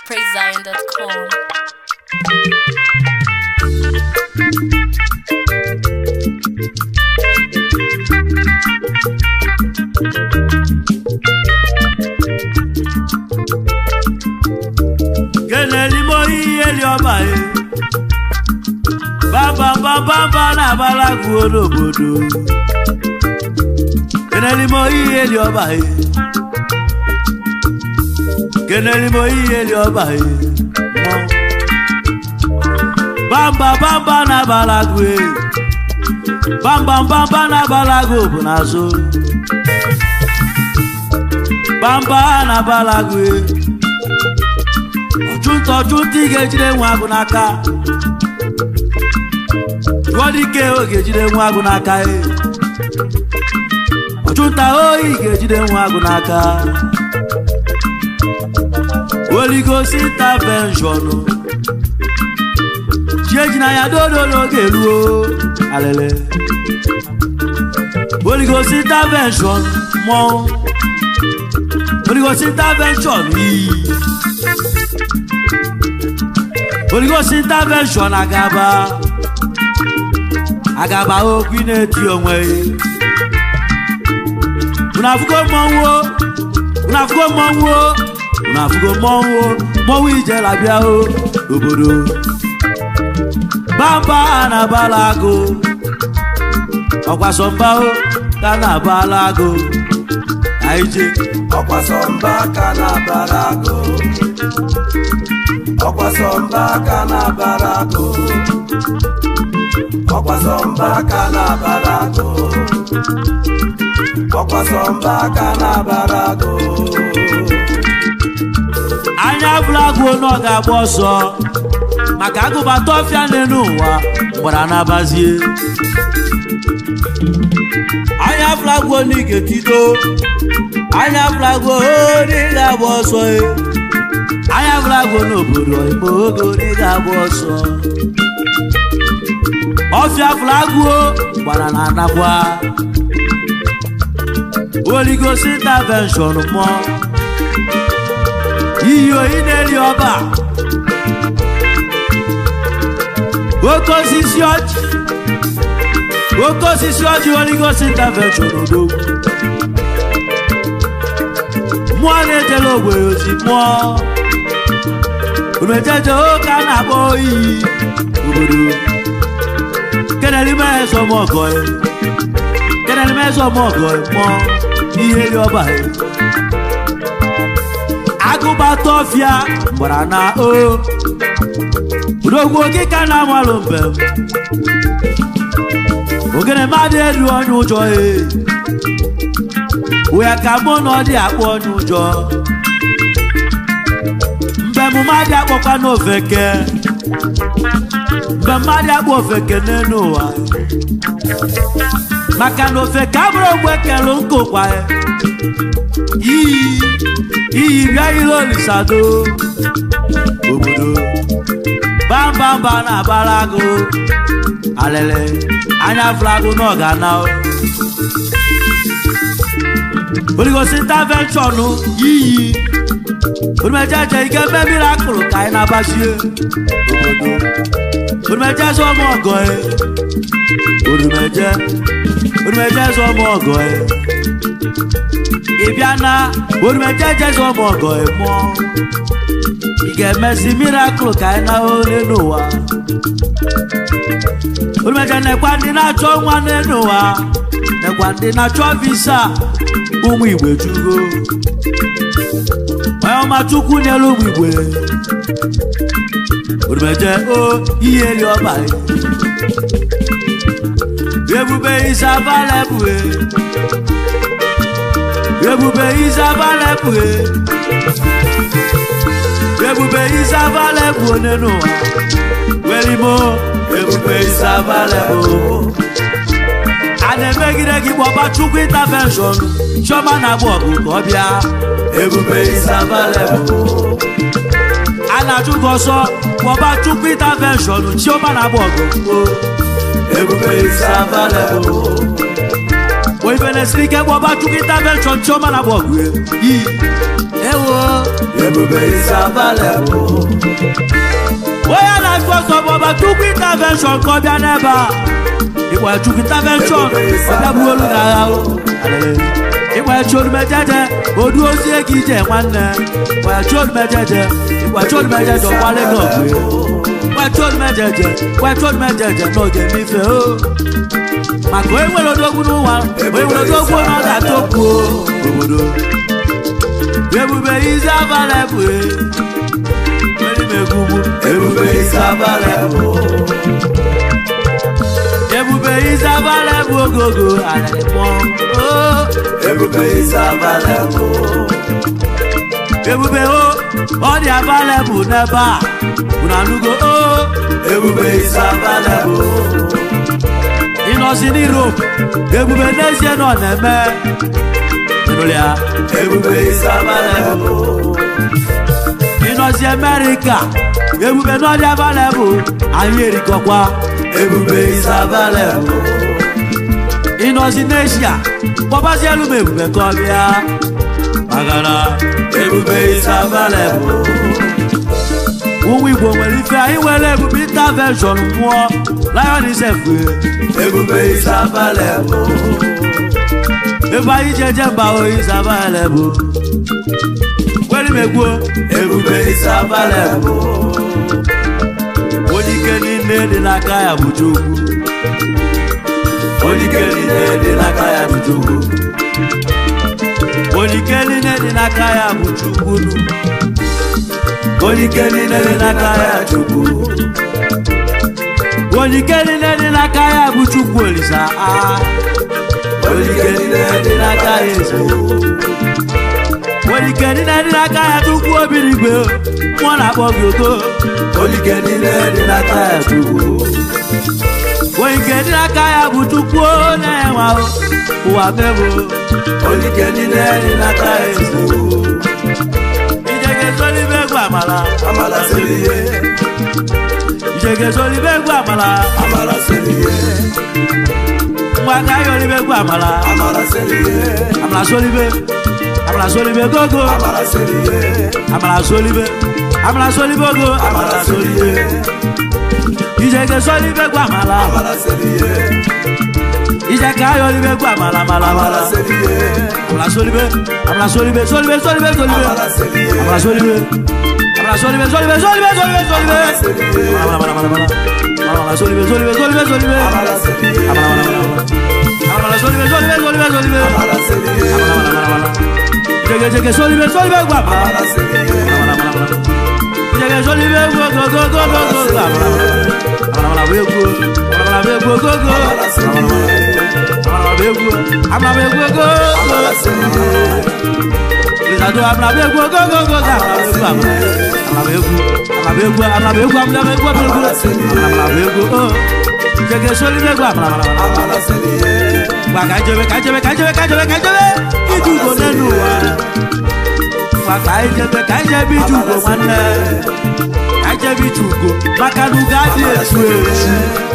PraiseZion.com. keneli moyi eli ọba ye bambambambamba na-agbalagu n'obodo keneli moyi eli ọba ye keneli moyi eli ọba ye bambambamba na-agbalagu ye bambambamba na-agbalagu bụ n'azụ bamba na-agbalagu ye ọchụnta ọchụnta ị ga-ejide nwa agụ n'aka jụọ dike o ga-ejide nwa agụ n'aka e ọchụnta oyi ga-ejide nwa agụ n'aka oligosi intervention chieji na ya dododo ga-eruo alele oligosi intervention mmọnwụ oligosi intervention iyi oligosi intervention agaba agaba okwu ị na-eti onwe unu afụgo mmọnwụ o? unu afụgo mmọnwụ o? unu afụgo mmọnwụ o? mmọnwụ ijela bịa o obodo bamba na-abala agụ ọkwasọmba o ka na-abala agụ aije ọkwasọmba ka na-abara agụ ọkwasọmba ka na-abara agụ ọkwasọmba ka na-abara agụ ọkwasọmba ka na-abara agụ anya flagụ na ọ ga-agba ọsọ maka agụbata ọfịa n'elu ụwa gbara n'abazie anya flagụ na ị ga-etido anya flagụ onye ga-agba ọsọ e. anya flagụ n'obodo igbo oge onye ga-agba ọsọ ọfịa flagụ gbara na anakwa oligosi intervention mmụọ iyi oyi na-eri ọba oke osisi ọjị oke osisi ọjị oligosi intervention odogwu mmụọ na-ejela ogbenye ozi mmụọ omejeje oke a na-akpọ oyi obodo keneli mezọmọgọ keneli mezọmọgọ mmụọ ihe eri ọba ya agụbata ọfịa gbara na o udogwu okika na-amalụ mbem ogene mmadụ elu onye ụjọ e wee ka mụ na ọ dị akpọ onye ụjọ mbem mmadụ akpọkwa n'ofeke mgbe mmadụ akpọ ofeke n'elu ụwa maka na ofeke abụrụ ogbe kelu nkụkwa ya iyi iyi bịa ile olisado obodo bambamba na-abara agụ alele anya flagụ na ọgana oligosi intervention iyi orumejeje ike mmemmiri akụrụ ka anyị na-agbachie obodo orumeje zụ ọmụ ọgọ e orumeje orumeje zụ ọmụ ọgọ e ị bịa na orumeje jeze ọmụ ọgọ e mụọ ị ga-emezi mirakụl ka anyị na ole n'ụwa orumeje nekwa ndị na-achọ nwa n'elu ụwa nekwa ndị na-achọ visa ụmụ igwe jugo onye ọma chukwu nyere ụmụ igwe orumeje o ihe eri ọba ebube isabalebue ebube isabalebue ebube isabalebụ onye n'ụwa welimo ebube isabalebụ a na-emegide gị gbọba chukwu intervention chioma na-agba ọgụ ka ọ bịa ebube isabalebụ a na-achụ gị ọsọ gbọba chukwu intervention chioma na-agba ọgụ o ebube isabalebụ o ife na-esiri ike gbọba chukwu intervention chioma na-agba ọgụ yi ewo ebube isa available. onye na-achụ ọsọ bụ ọba chukwu intervention ka ọ bịa n'ebe a ịgba chukwu intervention ọ bịagbuo olu na agha o. ịgba cholumejeje odu ozie gị ije nwanne ịgba cholumejeje ịgba cholumejeje ọkwale n'ọgụ ịgba cholumejeje ịgba cholumejeje n'oge mmife o maka onye nwere odogwu n'ụwa onye nwere odogwu na ọ ga-atọpụ obodo ebube izi abalị bụ erimegwugwu Ebube is available. ebube izi abalị bụ ogogo arịrịkpọ Ebube is available. ebube o ọ dị abalị bụ n'ebe a unu anụgo o Ebube is available. ịnọzi n'Europe ebube n'ezie nọ na-eme ịnụrụ ya Ebube is available. ịnọzi Amerịka ebube n'ọdị abalị bụ anyị erikọkwa Ebube is available. ịnọzi n'Eshia kpọbazielu m ebube ka ọ bịa magara Ebube is available. ụmụ Igbo nwere ife anyị nwere ebube intervention mmụọ lion isef Ebube is available. ebe anyị ji eje mba oyi sabale bụ kwere m egwuo Ebube is available. onye ike niile dị n'aka ya bụ Chukwu Onye ike niile dị n'aka ya bụ Chukwu. onye ike niile dị n'aka ya bụ Chukwu nu. Onye ike niile dị n'aka ya Chukwu. onye ike niile dị n'aka ya bụ Chukwu Olisa ah. Onye ike niile dị n'aka ya eze onye ike niile dị n'aka ya Chukwu obirigwe mmụọ na-akpọ gị ogo Onye ike niile dị n'aka ya Chukwu. onye ike dị n'aka ya bụ Chukwu na-enwe ahụ ụwa mebo Onye ike niile dị n'aka ya Chukwu. ije ga-ezolibe egwu amala Amala siri ihe. ije ga-ezolibe egwu amala Amala siri ihe. ngwa ka anyị olibe egwu amala Amala siri ihe. amala solibe amala solibe gogo Amala siri ihe. amala solibe amala solibe ogo amala solibe ije ga-ezolibe egwu amala Amala siri ihe. ije ka anyị olibe egwu amala amala Amala amala siri ihe. amala solibe amala solibe solibe solibe solibe Amala siri ihe. amala solibe amala solibe solibe solibe solibe solibe Amala siri ihe. amala amala amala amala amala solibe solibe solibe solibe Amala siri ihe. amala amala amala amala solibe solibe solibe solibe Amala siri ihe. amala amala amala jege jege solibe solibe gwa amala Amala siri ihe. amala amala amala jege solibe go go go go go go go amala amala amala bego amala bego go go Amala siri ihe. amala bego amala bego go go Amala siri ihe. Risado amala bego go go go go amala bego amala bego amala bego amala bego amala bego amala bego amala bego oh jege solibe gwa amala amala amala Amala siri ihe. gba ka jebe ka jebe ka jebe ka jebe ka jebe iju ugo n'elu ụwa gba ka anyị jebe ka anyị jebe iju ugo nwanne ka anyị jebe iju ugo maka na ugo adị echu echu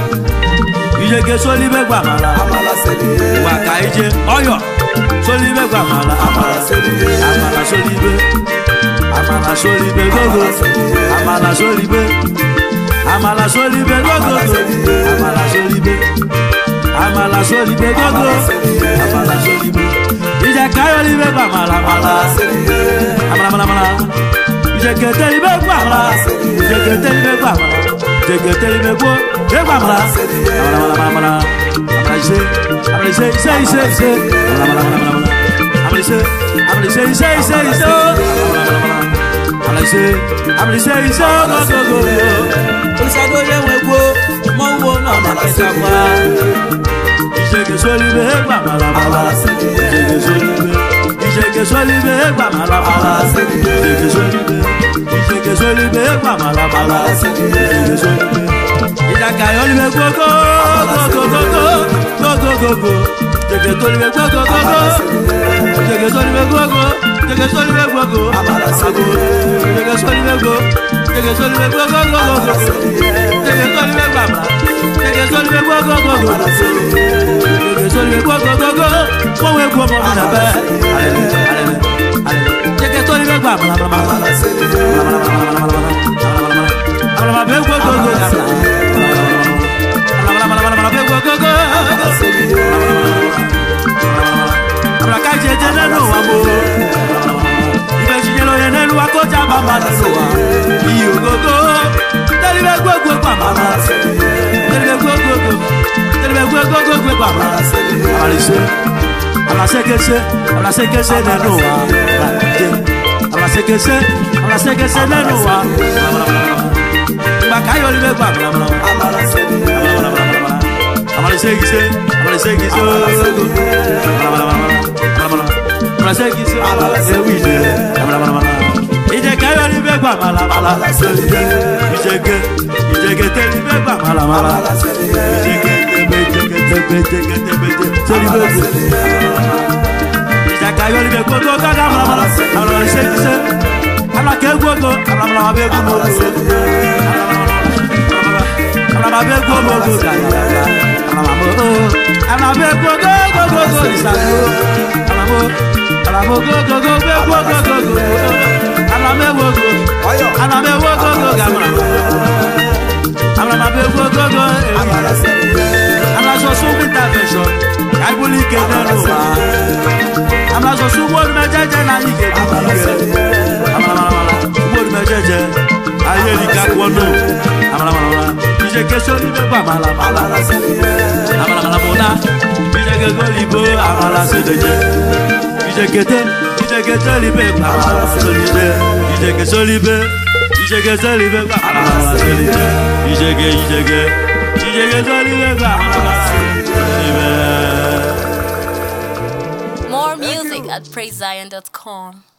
ije ge solibe gwa amala Amala siri ihe. gba ka anyị je ọyọ solibe gwa amala Amala siri ihe. amala solibe amala solibe gogo amala solibe amala solibe gogo amala solibe amala solibe gogo amala solibe ije kayo libe gba amala amala Amala siri ihe. amala amala amala ije kete libe gba amala ije kete libe gba amala ije kete libe gbo e gba amala amala amala amala amala ise amala ise ise ise ise amala amala amala amala amala ise amala ise ise ise ise o amala ise amala ise ise o go go go go olùsàdó yẹ wẹ gbó mọ wo náà nà kẹta wá ìṣègè sólíbé gbà màlàmàlà ìṣègè sólíbé ìṣègè sólíbé gbà màlàmàlà ìṣègè sólíbé ìṣègè sólíbé gbà màlàmàlà ìṣègè sólíbé ìjàkà yọlíbé gbogbo gbogbogbò gbogbogbò ìṣègè sólíbé gbogbogbò ìṣègè sólíbé gbogbo ìṣègè sólíbé gbogbo ìṣègè sólíbé gbogbo ìṣègè sólíbé gbogbo gbogbogbò ìṣègè sólíbé gbàmà ìṣègè sólíbé gbogbogbò ìṣègè sólíbé gbogbogbò wọ́n wé gbọ́ mọ́ mi nàbẹ́ alẹ́ alẹ́ alẹ́ ìṣègè libe gba amala amala amala amala be gwo go go amala amala be gwo go go amala ka je je nenu wa mo ibe jinyelo ye nenu wa ko ja ba ma nenu wa iyo go go tẹ̀lé bẹ gbó gbó pa màmá tẹ̀lé bẹ gbó gbó gbó tẹ̀lé bẹ gbó gbó gbó gbó pa màmá. Alase alasekese alasekese nenu wa lajẹ alasekese alasekese nenu wa gbàkáyọ̀ ni bẹ gbà amalasekise amalasekise amalasekise ewide ìjẹkẹyọ ni bẹ gbà malamala ìjẹkẹ ìjẹkẹ tẹ ni bẹ gbà malamala ìjẹkẹ tẹbẹ ìjẹkẹ tẹbẹ ìjẹkẹ tẹbẹ tẹni bẹ gbẹ ìjẹkẹyọ ni bẹ gbogbo gàdá malamala amalasekise alakẹ gbogbo malamala bẹ gbogbo malamala bẹ gbogbo gàdá alabẹ gbogbo gbogbo ìsàlẹ alamo alamo gbogbo gbogbo gbogbo alame wogo alame wogo gamara alame wogo go alaso sunbi intervention kaibuli kenenu wa alaso sunbi olùmẹjẹjẹ na yi ke di ike amalamala sunbi olùmẹjẹjẹ ayé ni kakuọnu amalamala ìṣe keso ni bẹ bọ amalamala amalamala mona ìṣe keko libo amala sedeje ìṣe kete ìṣe kete libe amala sedeje ìṣe keso libe ìṣe keso libe amala sedeje ìṣe ke ìṣe ke ìṣe keso libe amala sedeje. More music at praisezion.com.